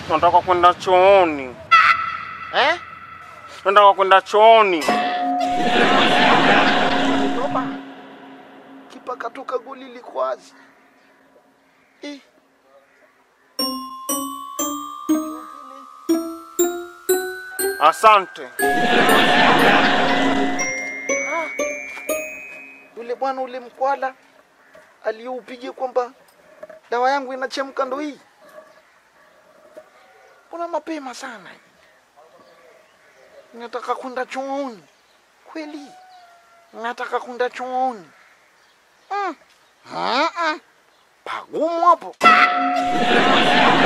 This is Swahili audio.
Nataka kwenda chooni. Eh? Nataka kwenda chooni. Toba. Kipa katoka goli liko wazi. Eh. Asante. Yule bwana ule mkwala aliyoupiga kwamba dawa yangu inachemka ndo hii. Kuna mapema sana. Nataka kwenda chooni. Kweli? Nataka kwenda chooni. Mm. Mm -mm. Pagumu hapo.